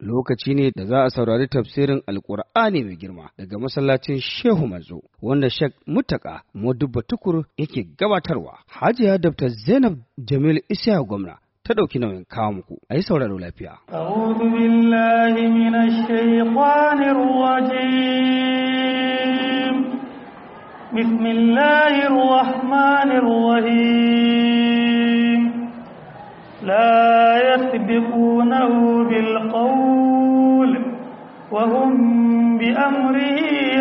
lokaci ne da za a saurari tafsirin alkur'ani mai girma daga masallacin shehu manzo wanda shek mutaka modubba tukur yake gabatarwa hajiya dr zainab jamil isya gwamna ta ɗauki nauyin kawo muku a yi sauraro lafiya. أعوذ بالله من الشيطان الرجيم بسم الله الرحمن الرحيم لا يسبقونه بالقول وهم بأمره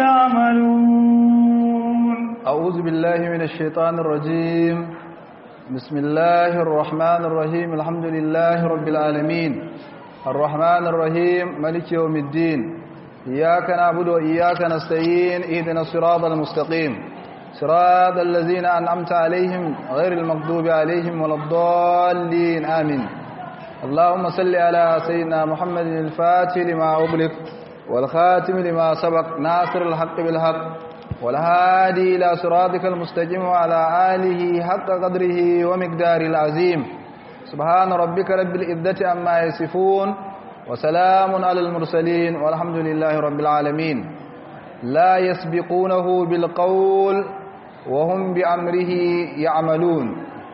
يعملون أعوذ بالله من الشيطان الرجيم بسم الله الرحمن الرحيم الحمد لله رب العالمين الرحمن الرحيم ملك يوم الدين إياك نعبد وإياك نستعين اهدنا الصراط المستقيم صراط الذين أنعمت عليهم غير المغضوب عليهم ولا الضالين آمين اللهم صل على سيدنا محمد الفاتح لما أغلق والخاتم لما سبق ناصر الحق بالحق والهادي إلى صراطك المستقيم وعلى آله حق قدره ومقداره العظيم سبحان ربك رب العزة عما يصفون وسلام على المرسلين والحمد لله رب العالمين لا يسبقونه بالقول وهم بأمره يعملون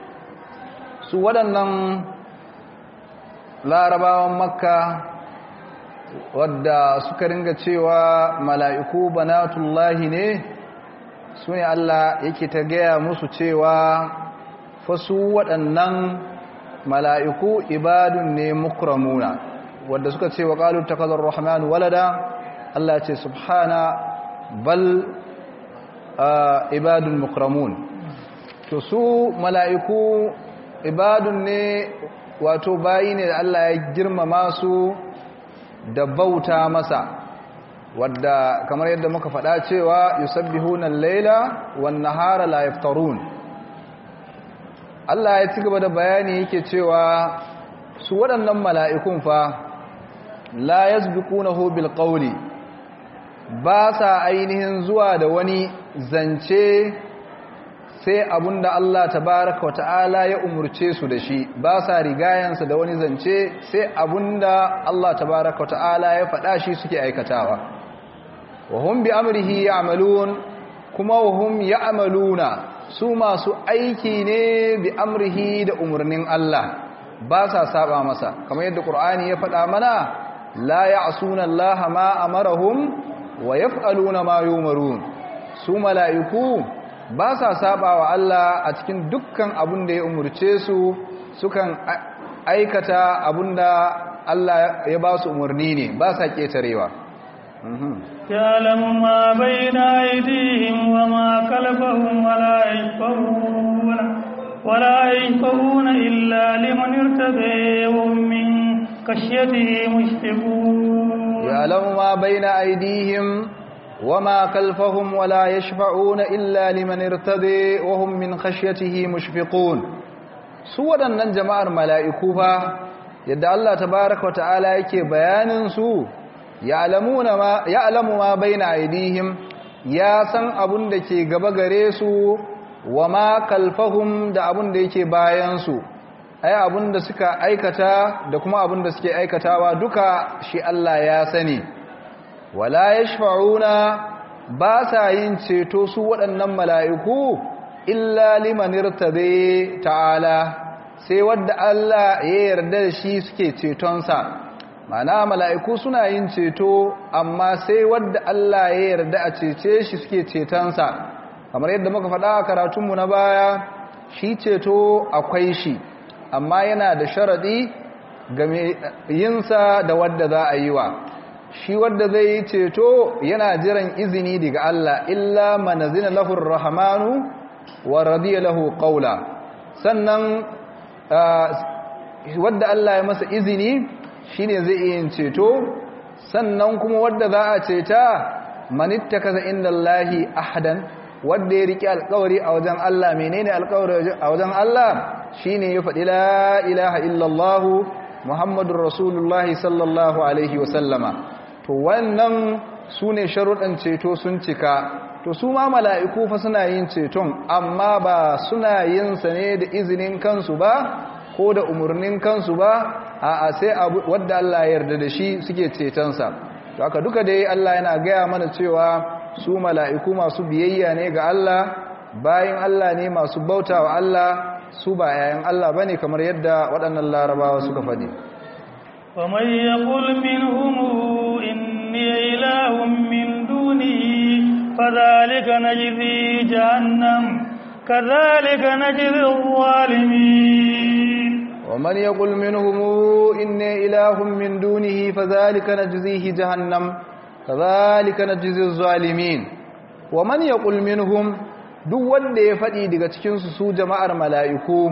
سوى larabawan makka wadda suka ringa cewa mala'iku banatullahi ne su ne Allah yake ta gaya musu cewa fasu waɗannan mala'iku ibadun ne mukramuna wadda suka ce wa ƙalu ta kazar rahmanu walada Allah ce subhana bal ibadun mukramun to su mala'iku ibadun ne wato bayi ne da Allah ya girmama su da bauta masa wadda kamar yadda muka faɗa cewa yusabbihuna al-laila wan-nahara la yaftarun Allah ya ci gaba da bayani yake cewa su waɗannan mala'ikun fa la yasbiqunahu bil qawli ba sa ainihin zuwa da wani zance sai abunda Allah tabaraka wa ta'ala ya umurce su da shi ba sa rigayansa da wani zance sai abunda Allah tabaraka wa ta'ala ya faɗa shi suke aikatawa wa hum bi amrihi ya'malun kuma wa hum ya'maluna su masu aiki ne bi amrihi da umurnin Allah ba sa saba masa kamar yadda Qur'ani ya faɗa mana la ya'suna Allah ma amarahum wa yaf'aluna ma yumarun su mala'iku ba sa saba wa Allah a cikin dukkan abin da ya umurce su sukan aikata abin da Allah ya ba su umarni ne ba sa ƙetarewa يعلم ما بين أيديهم وما خلفهم ولا يشفعون ولا يشفعون إلا لمن ارتضى وهم من خشيته مشفقون يعلم ما بين أيديهم وما خلفهم ولا يشفعون إلا لمن ارتضي وهم من خشيته مشفقون su waɗannan jama'ar mala'iku fa yadda Allah tabaraka wa ta'ala yake bayanin su ya'lamu ma baina aidihim ya san abun da ke gaba gare su wa ma kalfahum da abun da yake bayan su ai abun da suka aikata da kuma abun da suke aikatawa duka shi Allah ya sani wala yashfa'una ba sa yin ceto su waɗannan mala'iku illa liman irtade ta'ala sai wadda Allah ya yarda da shi suke cetonsa mana mala'iku suna yin ceto amma sai wadda Allah ya yarda a cece shi suke cetonsa kamar yadda muka faɗa a karatunmu na baya shi ceto akwai shi amma yana da sharaɗi game yinsa da wadda za a yi wa shi wadda zai yi ceto yana jiran izini daga Allah illa manazina lahur rahmanu wa radiya lahu qawla sannan wadda Allah ya masa izini shine zai iya ceto sannan kuma wadda za a ceta manittakaza indallahi ahadan wadda ya riki alƙawari a wajen Allah menene alƙawari a wajen Allah shine ya faɗi la ilaha illallah muhammadur rasulullahi sallallahu alaihi wasallama to wannan su ne sharuɗan ceto sun cika to su ma mala'iku fa suna yin ceton amma ba suna yin sa ne da izinin kansu ba ko da umarnin kansu ba a sai wadda Allah ya yarda da shi suke cetonsa to aka duka dai Allah yana gaya mana cewa su mala'iku masu biyayya ne ga Allah bayan Allah ne masu bauta wa Allah su ba yayan Allah bane kamar yadda waɗannan larabawa suka faɗi ومن يقل منهم إني إله من دونه فذلك نجزي جهنم كذلك نجزي الظالمين ومن يقل منهم إني إله من دونه فذلك نجزيه جهنم كذلك نجزي الظالمين ومن يقل منهم duk wanda ya faɗi daga cikinsu su jama'ar mala'iku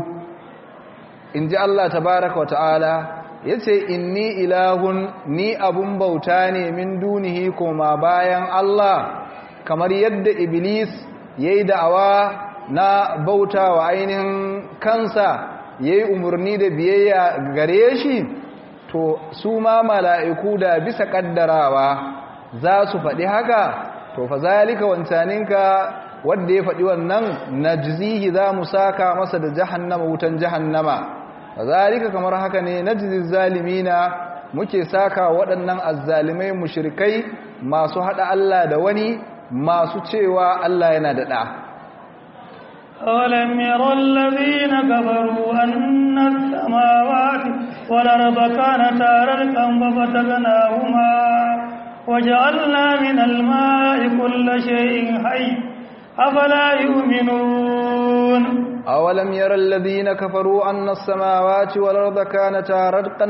in ji Allah tabaraka wa ta'ala ya ce inni ilahun ni abun bauta ne min dunihi koma bayan Allah kamar yadda Iblis ya yi da'awa na bauta wa ainihin kansa ya yi umarni da biyayya gare shi to su ma mala'iku da bisa ƙaddarawa za su faɗi haka to fa zalika wancaninka wadda ya faɗi wannan na jizihi za mu saka masa da jahannama wutan jahannama fa zalika kamar haka ne na jizi zalimina muke saka waɗannan azzalimai mushrikai masu haɗa Allah da wani masu cewa Allah yana da ɗa أولم يرى الذين كفروا أن السماوات والأرض كانتا رزقا ففتقناهما وجعلنا من الماء كل شيء حي أفلا يؤمنون أولم يرى الذين كفروا أن السماوات والأرض كانتا رزقا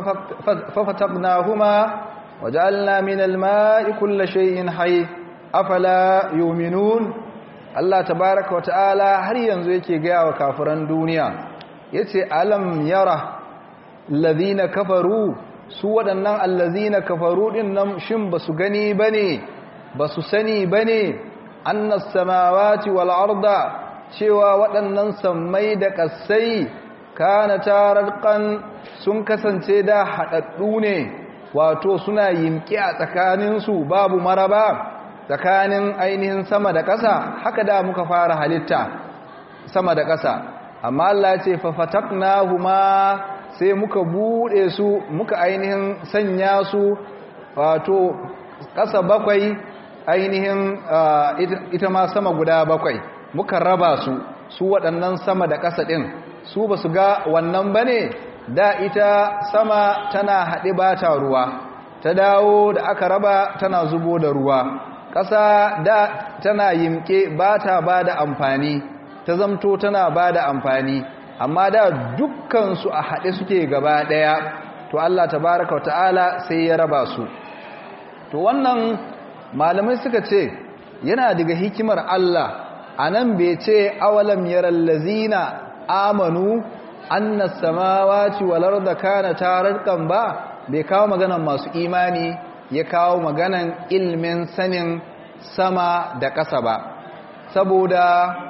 ففتقناهما وجعلنا من الماء كل شيء حي أفلا يؤمنون Allah tabaraka wa ta'ala har yanzu yake gaya wa kafiran duniya yace alam yara allazina kafaru su waɗannan allazina kafaru din nan shin basu gani bane basu sani bane annas samawati wal arda cewa waɗannan sammai da ƙasai kana tarqan sun kasance da haɗaɗɗu ne wato suna yimki a tsakaninsu babu maraba tsakanin ainihin sama da ƙasa haka da muka fara halitta sama da ƙasa amma Allah ce fafataknahuma sai muka bude su muka ainihin sanya su wato ƙasa bakwai ainihin ita ma sama guda bakwai muka raba su su waɗannan sama da ƙasa ɗin su ba su ga wannan ba ne da ita sama tana haɗe ba ta ruwa ta dawo da aka raba tana zubo da ruwa ƙasa da tana yimke ba ta ba da amfani ta zamto tana ba da amfani amma da dukkansu a haɗe suke gaba ɗaya to Allah tabaraka wa ta'ala sai ya raba su to wannan malamai suka ce yana daga hikimar Allah a nan bai ce awalam yaral lazina amanu annas samawati wal arda kana tarqan ba bai kawo maganan masu imani ya kawo maganan ilmin sanin sama da ƙasa ba saboda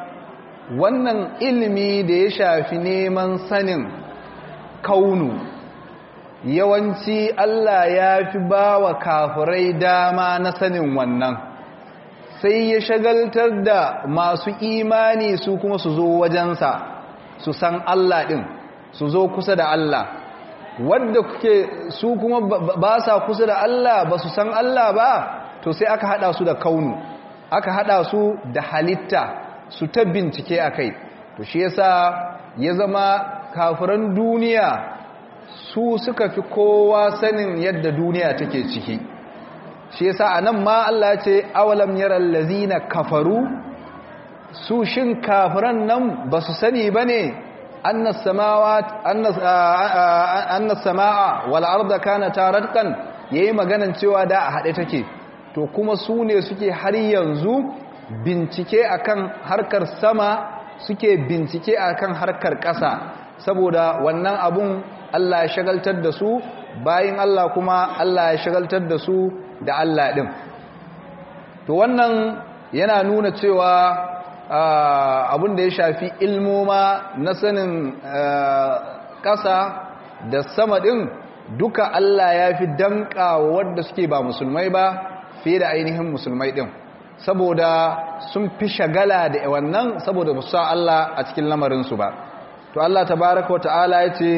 wannan ilmi da ya shafi neman sanin kaunu yawanci Allah ya fi ba wa kafirai dama na sanin wannan sai ya shagaltar da masu imani su kuma su zo wajensa su san Allah ɗin su zo kusa da Allah wadda kuke su kuma ba sa kusa da Allah ba su san Allah ba to sai aka hada su da kaunu aka hada su da halitta su ta bincike a kai to shi yasa ya zama kafiran duniya su suka fi kowa sanin yadda duniya take ciki shi yasa anan ma Allah ce awalam yaral lazina kafaru su shin kafiran nan ba su sani bane annas samawat annas annas samaa wal arda kanata radqan yayi maganan cewa da a hade take to kuma su ne suke har yanzu bincike akan harkar sama suke bincike akan harkar ƙasa saboda wannan abun Allah ya shagaltar da su bayin Allah kuma Allah ya shagaltar da su da Allah din to wannan yana nuna cewa abun da ya shafi ilmoma na sanin ƙasa da sama din duka Allah ya fi danka wadda suke ba musulmai ba fiye da ainihin musulmai din saboda sun fi shagala da wannan saboda musa Allah a cikin lamarinsu ba to Allah tabaraka wa ta'ala ya ce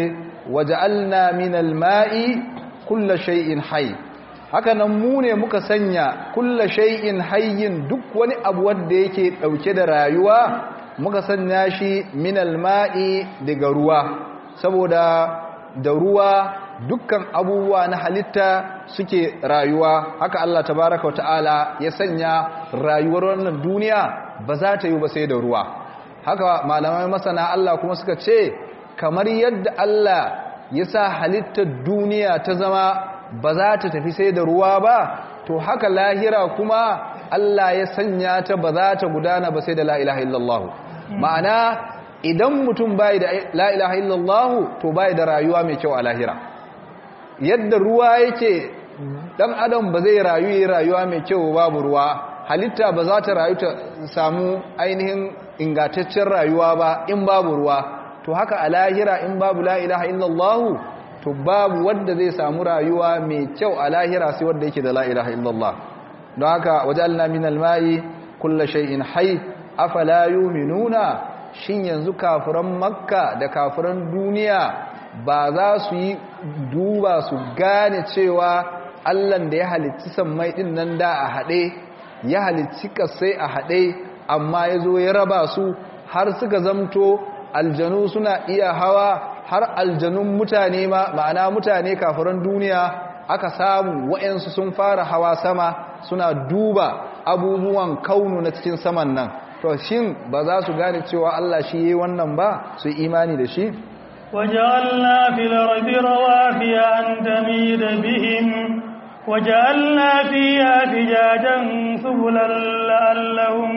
waja'alna minal ma'i kulla shay'in hayy haka nan mu ne muka sanya kulla shay'in hayyin duk wani abu wanda yake dauke da rayuwa muka sanya shi minal ma'i daga ruwa saboda da ruwa dukkan abubuwa na halitta suke rayuwa haka Allah tabaraka wa ta'ala ya sanya rayuwar wannan duniya ba za ta yi ba sai da ruwa haka malamai masana Allah kuma suka ce kamar yadda Allah ya sa halittar duniya ta zama ba za ta tafi sai da ruwa ba to haka lahira kuma Allah ya sanya ta ba za ta gudana ba sai da la ilaha illallah ma'ana idan mutum bai da la ilaha illallah to bai da rayuwa mai kyau a lahira yadda ruwa yake dan adam ba zai rayu yi rayuwa mai kyau babu ruwa halitta ba za ta rayu ta samu ainihin ingantaccen rayuwa ba in babu ruwa to haka a lahira in babu la ilaha illallah to babu wanda zai samu rayuwa mai kyau a lahira sai wanda yake da la ilaha illallah don haka wajalna min alma'i kullu shay'in hayy afala yu'minuna shin yanzu kafiran makka da kafiran duniya ba za su yi duba su gane cewa allan da ya halicci sammai din nan da a haɗe ya halicci kasai a haɗe amma ya zo ya raba su har suka zamto aljanu suna iya hawa har aljanun mutane ma ma'ana mutane kafiran duniya aka samu wa'yansu sun fara hawa sama suna duba abubuwan kaunu na cikin saman nan to shin ba za su gane cewa Allah shi yi wannan ba su imani da shi وجعلنا في الأرض رواسي أن تميد بهم وجعلنا فيها فجاجا سبلا لعلهم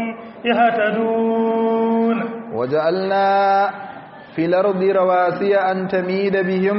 يهتدون وجعلنا في الأرض رواسي أن تميد بهم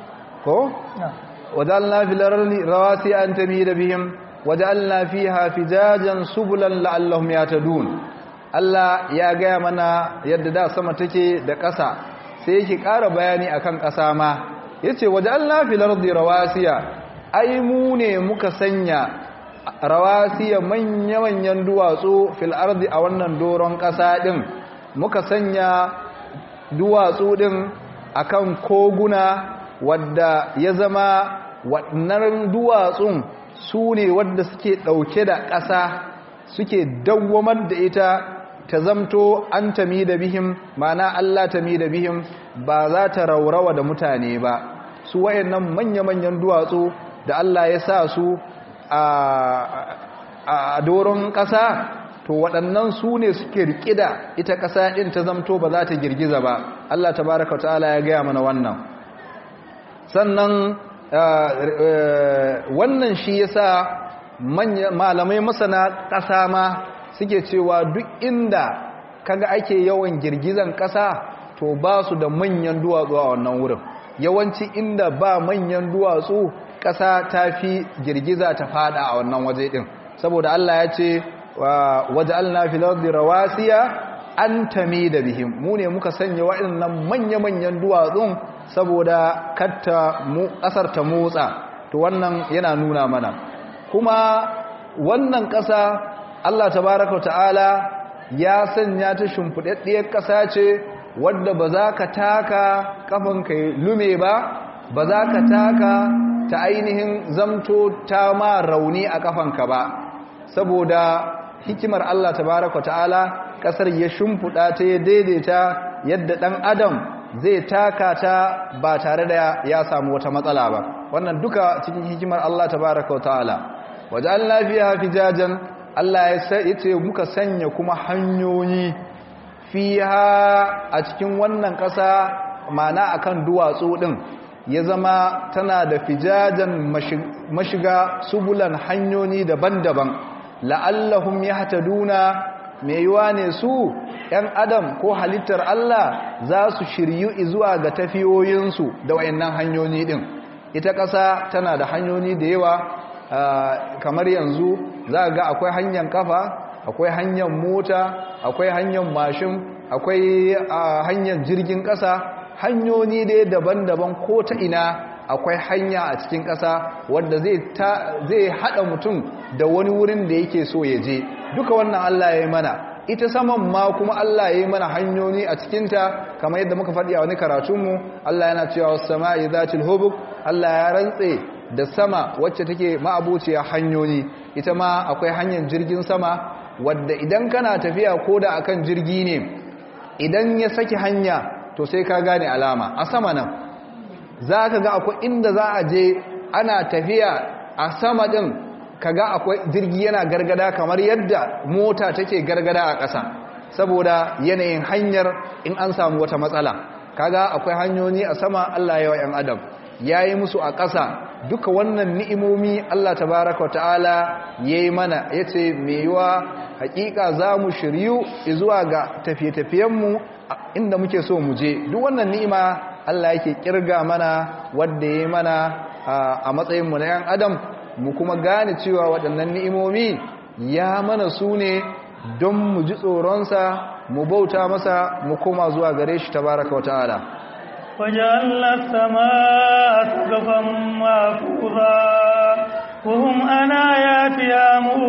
وجعلنا في الأرض رواسي أن تميد بهم وجعلنا فيها فجاجا سبلا لعلهم يهتدون Allah ya gaya mana yadda da sama take da ƙasa sai yake ƙara bayani akan ƙasa ma yace waja'alna fil ardi rawasiya ai mu ne muka sanya rawasiya manya-manyan duwatsu fil ardi a wannan doron ƙasa din muka sanya duwatsu din akan koguna wadda ya zama waɗannan duwatsun su ne wadda suke ɗauke da ƙasa suke dawwamar da ita ta zamto an tami da bihim mana Allah tami da bihim ba za ta raurawa da mutane ba su wayannan manya-manyan duwatsu da Allah ya sa su a doron ƙasa to waɗannan su ne suke riƙe da ita ƙasa ɗin ta zamto ba za ta girgiza ba Allah tabaraka wa ta'ala ya gaya mana wannan sannan wannan shi yasa malamai masana ƙasa ma suke cewa duk inda kaga ake yawan girgizan ƙasa to ba su da manyan duwatsu a wannan wurin yawanci inda ba manyan duwatsu ƙasa ta fi girgiza ta fada a wannan waje ɗin saboda Allah ya ce waje alna filardi rawasiya an tami da bihim mu ne muka sanya waɗannan manya-manyan duwatsun saboda katta ƙasar ta motsa to wannan yana nuna mana kuma wannan ƙasa Allah tabaraka wa ta'ala ya sanya ta shimfiɗaɗɗiyar ƙasa ce wadda ba za ka taka ƙafanka lume ba ba za ka taka ta ainihin zamto ta ma rauni a ƙafanka ba saboda hikimar Allah tabaraka wa ta'ala ƙasar ya shimfiɗa ta ya daidaita yadda ɗan adam zai taka ta ba tare da ya samu wata matsala ba wannan duka cikin hikimar Allah tabaraka wa ta'ala wajen lafiya fijajen Allah ya ce muka sanya kuma hanyoyi fiha a cikin wannan ƙasa mana akan duwatsu ɗin ya zama tana da fijajen mashiga subulan hanyoyi daban-daban la'allahum yahtaduna mai yiwa ne su ‘yan adam ko halittar Allah za su shiryu zuwa ga tafiyoyinsu da wayannan hanyoyi ɗin ita ƙasa tana da hanyoyi da yawa kamar yanzu za ga akwai hanyar kafa akwai hanyar mota akwai hanyar mashin akwai hanyar jirgin ƙasa hanyoyi dai daban-daban ko ta ina akwai hanya a cikin ƙasa wadda zai haɗa mutum da wani wurin da yake so ya je duka wannan Allah ya yi mana ita saman ma kuma Allah ya yi mana hanyoyi a cikinta kamar yadda muka faɗi a wani karatunmu Allah yana cewa wasu sama'i zatil hubuk Allah ya rantse da sama wacce take ma'abuciya hanyoyi ita ma akwai hanyar jirgin sama wadda idan kana tafiya ko da akan jirgi ne idan ya saki hanya to sai ka gane alama a sama nan za ka ga akwai inda za a je ana tafiya a sama ɗin ka ga akwai jirgi yana gargada kamar yadda mota take gargada a ƙasa saboda yanayin hanyar in an samu wata matsala kaga akwai hanyoyi a sama Allah ya wa 'yan adam ya yi musu a ƙasa duka wannan ni'imomi Allah tabaraka wa ta'ala ya yi mana ya ce mai yiwa hakika za mu shiryu zuwa ga tafiye-tafiyenmu inda muke so mu je duk wannan ni'ima Allah yake kirga mana wadda ya yi mana a matsayinmu na 'yan adam mu kuma gane cewa waɗannan ni'imomi ya mana su ne don mu ji tsoronsa mu bauta masa mu koma zuwa gare shi tabaraka wa ta'ala وجعلنا السماء سقفا محفوظا وهم عن آياتها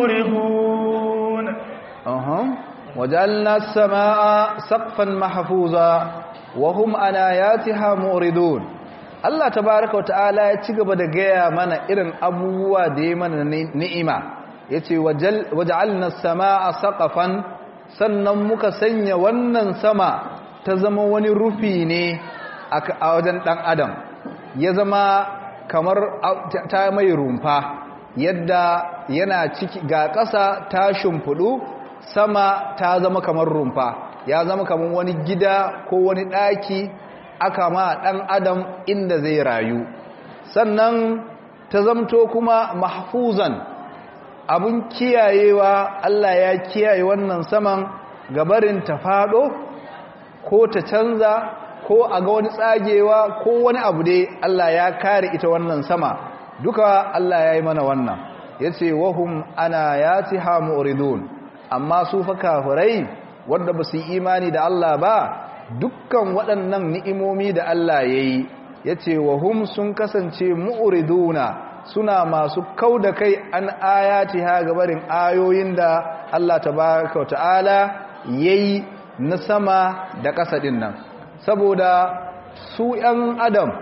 مورضون أها وجعلنا السماء سقفا محفوظا وهم عن آياتها مورضون Allah tabaraka wa ta'ala ya ci gaba da gaya mana irin abubuwa da ya mana ni'ima yace waja'alna as-samaa saqafan sannan muka sanya wannan sama ta zama wani rufi ne a wajen ɗan adam ya zama kamar ta mai rumfa yadda yana ciki ga ƙasa ta shimfiɗu sama ta zama kamar rumfa ya zama kamar wani gida ko wani ɗaki aka ma ɗan adam inda zai rayu sannan ta zamto kuma mahfuzan abun kiyayewa Allah ya kiyaye wannan saman gabarin ta faɗo ko ta canza ko a ga wani tsagewa ko wani abu dai Allah ya kare ita wannan sama duka Allah ya yi mana wannan ya ce wahum ana ya ci hamuridun amma su fa kafirai wadda ba su yi imani da Allah ba dukkan waɗannan ni'imomi da Allah ya yi ya ce wahum sun kasance mu'uriduna suna masu kau da kai an ayati ha gabarin ayoyin da Allah tabaraka wa ta'ala ya yi na sama da ƙasa ɗin nan saboda su ‘yan adam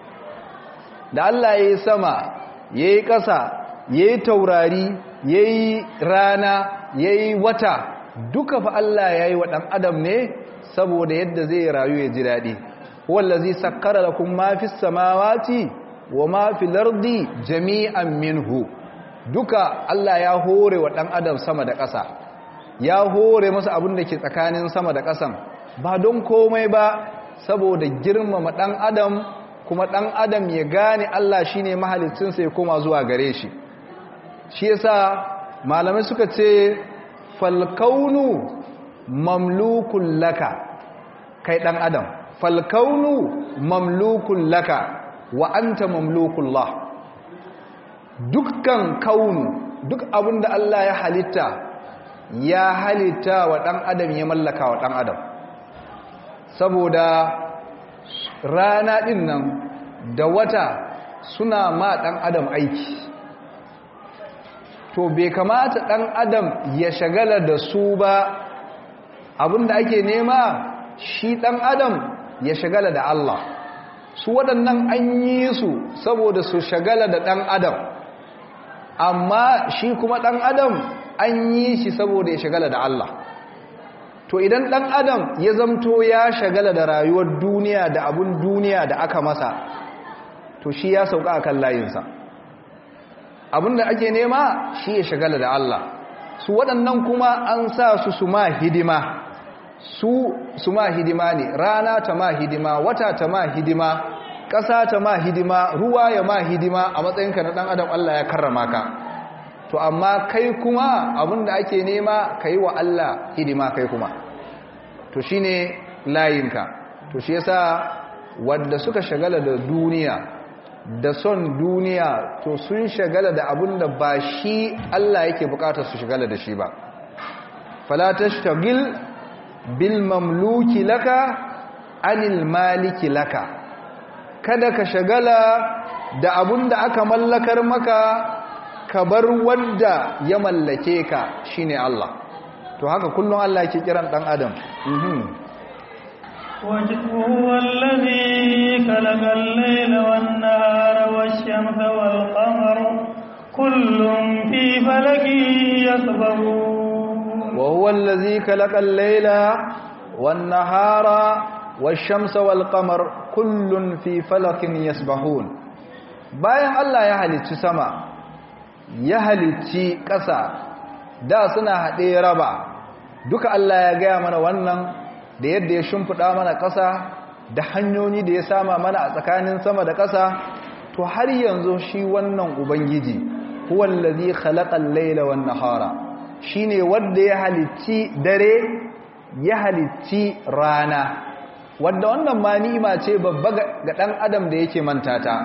da Allah ya yi sama ya yi ƙasa ya yi taurari ya yi rana ya yi wata duka fa Allah ya yi wa ɗan adam ne saboda yadda zai rayu ya ji daɗi wallazi sakkara da kuma mafi samawati wa mafi lardi jami'an minhu duka Allah ya hore wa ɗan adam sama da ƙasa ya hore masa abin da ke tsakanin sama da ƙasan ba don komai ba saboda girmama ɗan adam kuma ɗan adam ya gane Allah shi ne mahalicinsa ya koma zuwa gare shi shi yasa malamai suka ce falkaunu mamlukun laka kai ɗan adam falkaunu mamlukun laka wa anta mamlukun la dukkan kaunu duk abin da Allah ya halitta ya halitta wa ɗan adam ya mallaka wa ɗan adam saboda rana ɗin nan da wata suna ma ɗan adam aiki to bai kamata ɗan adam ya shagala da su ba abinda ake nema shi ɗan adam ya shagala da Allah su waɗannan an yi su saboda su shagala da ɗan adam amma shi kuma ɗan adam an yi shi saboda ya shagala da Allah to idan ɗan adam ya zamto ya shagala da rayuwar duniya da abun duniya da aka masa to shi ya sauka a kan layinsa abin da ake nema shi ya shagala da Allah su waɗannan kuma an sa su su ma hidima su su ma hidima ne rana ta ma hidima wata ta ma hidima ƙasa ta ma hidima ruwa ya ma hidima a matsayinka na ɗan adam Allah ya karrama ka to amma kai kuma abinda ake nema ka yi wa Allah hidima kai kuma to shi ne layinka to shi yasa wadda suka shagala da duniya da son duniya to sun shagala da abinda ba shi Allah yake bukatar su shagala da shi ba fala tashtagil bil mamluki laka anil maliki laka kada ka shagala da abinda aka mallakar maka ka bar wanda ya mallake ka shine Allah to haka kullum Allah yake kiran dan adam وهو الذي خلق الليل والنهار والشمس والقمر كل في فلك يسبحون وهو الذي خلق الليل والنهار والشمس والقمر كل في فلك يسبحون bayan Allah ya halicci sama ya halicci ƙasa da suna haɗe raba duka Allah ya gaya mana wannan da yadda ya shimfiɗa mana ƙasa da hanyoyi da ya sama mana a tsakanin sama da ƙasa to har yanzu shi wannan ubangiji huwallazi khalaqal layla wan nahara shine wanda ya halicci dare ya halicci rana wanda wannan ma ni'ima ce babba ga dan adam da yake manta ta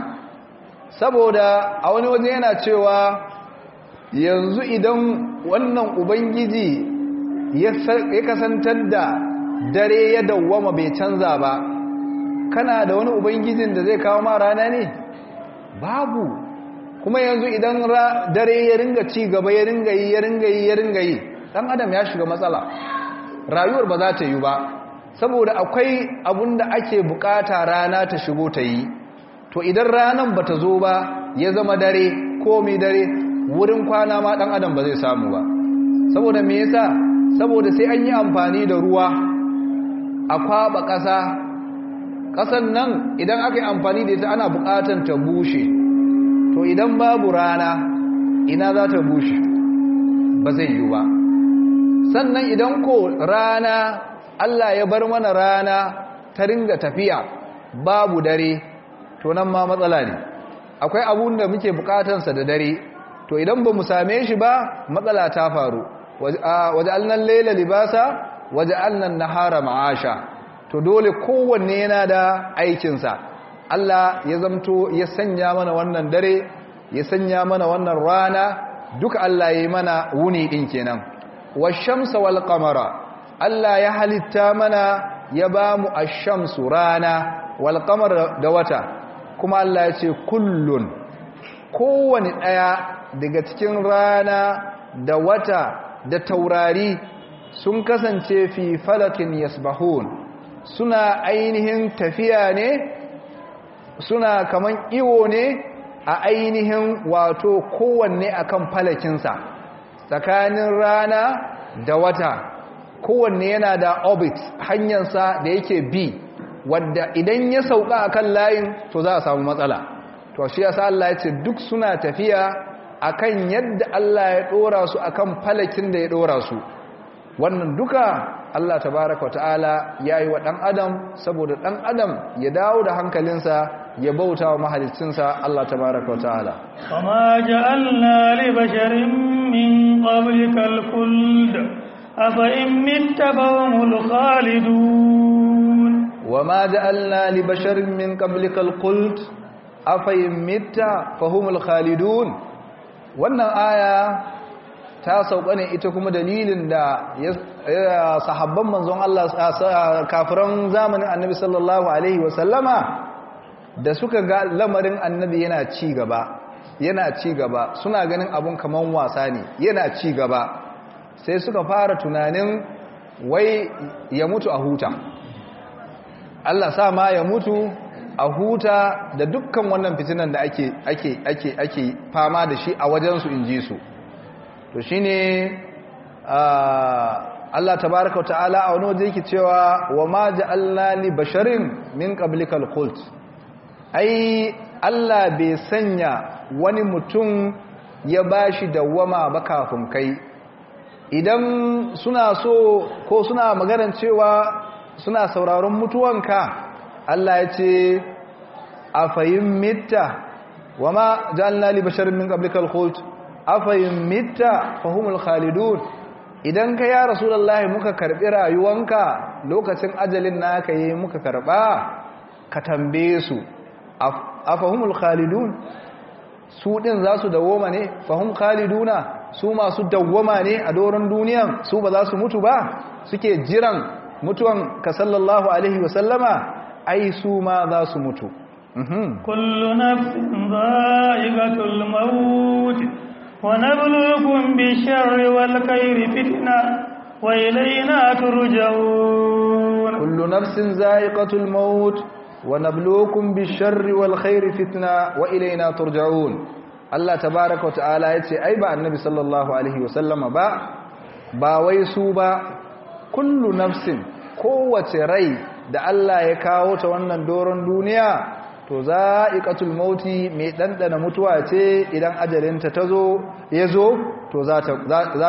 saboda a wani waje yana cewa yanzu idan wannan ubangiji ya kasantar da dare ya dawwama bai canza ba kana da wani ubangijin da zai kawo ma rana ne babu kuma yanzu idan dare ya ringa ci gaba ya ringa yi ya ringa yi ya ringa yi dan adam ya shiga matsala rayuwar ba za ta yi ba saboda akwai abun da ake bukata rana ta shigo ta yi to idan ranan ba ta zo ba ya zama dare ko mai dare wurin kwana ma dan adam ba zai samu ba saboda me yasa saboda sai an yi amfani da ruwa a kwaba ƙasa ƙasan nan idan aka yi amfani da ita ana buƙatar ta bushe to idan babu rana ina za ta bushe ba zai yi ba sannan idan ko rana Allah ya bar mana rana ta ringa tafiya babu dare to nan ma matsala ne akwai abun da muke buƙatansa da dare to idan ba mu same shi ba matsala ta faru waje alnan laila libasa waje alnan nahara ma'asha to dole kowanne yana da aikinsa Allah ya zamto ya sanya mana wannan dare ya sanya mana wannan rana duka Allah ya yi mana wuni ɗin kenan washamsa wal qamara Allah ya halitta mana ya ba mu ashamsu rana wal qamara da wata kuma Allah ya ce kullun kowane ɗaya daga cikin rana da wata da taurari sun kasance fi falakin yasbahun suna ainihin tafiya ne suna kaman iwo ne a ainihin wato kowanne akan falakinsa tsakanin rana da wata kowanne yana da orbit hanyarsa da yake bi wadda idan ya sauka akan layin to za a samu matsala to shi yasa Allah ya ce duk suna tafiya akan yadda Allah ya dora su akan falakin da ya dora su wannan duka Allah tabaraka wataala yayi wa dan adam saboda dan adam ya dawo da hankalinsa ya bauta wa mahaliccinsa Allah tabaraka wataala وما جعلنا لبشر من قبلك الخلد أفإن مت فهم الخالدون وما جعلنا لبشر من قبلك الخلد أفإن مت فهم الخالدون wannan aya ta sauka ne ita kuma dalilin da sahabban manzon Allah kafiran zamanin annabi sallallahu alaihi wasallama da suka ga lamarin annabi yana ci gaba yana ci gaba suna ganin abun kaman wasa ne yana ci gaba sai suka fara tunanin wai ya mutu a huta Allah sa ma ya mutu a huta da dukkan wannan fitinan da ake ake ake ake fama da shi a wajensu in ji su to shine Allah tabaraka wa ta'ala a wani waje yake cewa wa ma ja'alna li basharin min qablikal khult ai Allah bai sanya wani mutum ya bashi dawwama ba kafin kai idan suna so ko suna maganar cewa suna sauraron mutuwanka Allah ya ce afayin mitta wa ma ja'alna li basharin min qablikal khult afayin mitta fahumul khalidun idan ka ya rasulullahi muka karbi rayuwanka lokacin ajalin naka yi muka karba ka tambaye su afahumul khalidun su din za su dawoma ne fahum khaliduna su masu dawoma ne a doron duniyan su ba za su mutu ba suke jiran mutuwan ka sallallahu alaihi wasallama ai su ma za su mutu kullu nafsin dha'iqatul maut wa nabluukum bish-sharri wal khairi fitna وإلينا ترجعون كل نفس ذائقة الموت ونبلوكم بالشر والخير فتنة وإلينا ترجعون الله تبارك وتعالى يتي أي با النبي صلى الله عليه وسلم با با ويسو با كل نفس قوة ري da Allah ya kawo ta wannan doron duniya to za'iqatul mauti mai dandana mutuwa ce idan ajalinta tazo yazo to za ta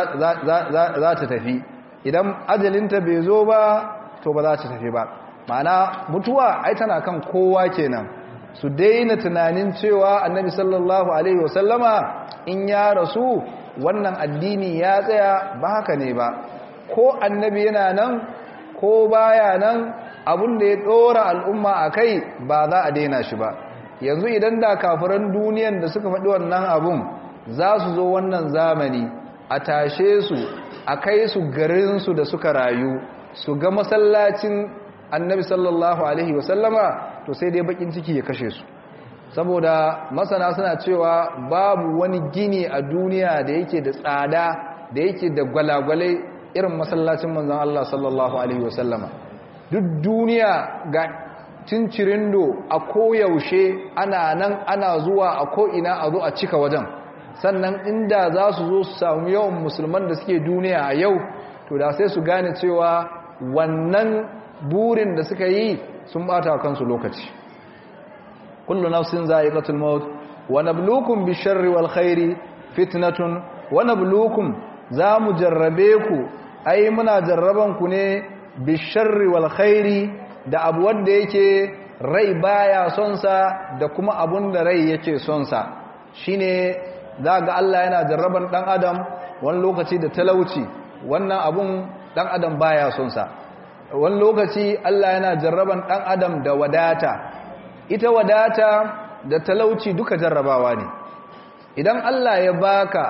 za ta tafi idan ajalinta bai zo ba to ba za ta tafi ba ma'ana mutuwa ai tana kan kowa kenan su daina tunanin cewa annabi sallallahu alaihi wasallama in ya rasu wannan addini ya tsaya ba haka ne ba ko annabi yana nan ko baya nan abin da ya dora al'umma a kai ba za a daina shi ba yanzu idan da kafiran duniyan da suka faɗi wannan abun za su zo wannan zamani a tashe su a kai su garinsu da suka rayu su ga masallacin annabi sallallahu alaihi wasallama to sai dai bakin ciki ya kashe su saboda masana suna cewa babu wani gini a duniya da yake da tsada da yake da gwalagwalai irin masallacin manzon Allah sallallahu alaihi wasallama duk duniya ga cincirindo a koyaushe ana nan ana zuwa a ko'ina a zo a cika wajen sannan inda za su zo su samu yawan musulman da suke duniya a yau to da sai su gane cewa wannan burin da suka yi sun bata kansu lokaci kullu nafsin za'iqatul maut wa nabluukum bisharri wal khairi fitnatun wa nabluukum za mu jarrabe ku ai muna jarraban ku ne bisharri wal khairi da abu wanda yake rai baya son sa da kuma abun da rai yake son sa shine za ga Allah yana jarraban dan adam wani lokaci da talauci wannan abun dan adam baya son sa wani lokaci Allah yana jarraban dan adam da wadata ita wadata da talauci duka jarrabawa ne idan Allah ya baka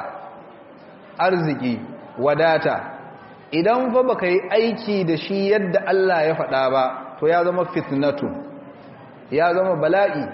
arziki wadata idan fa baka yi aiki da shi yadda Allah ya faɗa ba to ya zama fitnatu ya zama bala'i